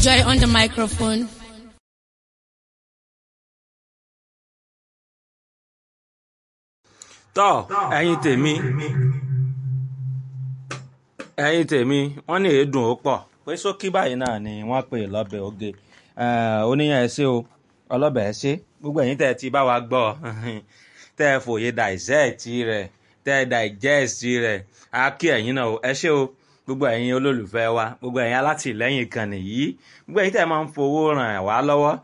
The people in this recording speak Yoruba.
Joy on the microphone. tọ́ ẹ̀yin tèmi ẹ̀yin tèmi wọ́n ní èédùn ó pọ̀ pé sókí báyìí náà ni wọ́n pè lọ́bẹ̀ oge oníyàn ẹ ṣé o ọlọ́bẹ̀ ẹ ṣé gbogbo ẹ̀yin tẹ́ ẹ ti bá wa gbọ́ tẹ́ ẹ fòye dissect rẹ̀ tẹ́ ẹ digest rẹ̀ á kí ẹ̀yin náà o ẹ ṣé o gbogbo ẹ̀yin olólùfẹ́ wa gbogbo ẹ̀yin alátìlẹ́yìn kan nìyí gbogbo ẹ̀yin tẹ́ ẹ máa ń fowó ràn wá lọ́wọ́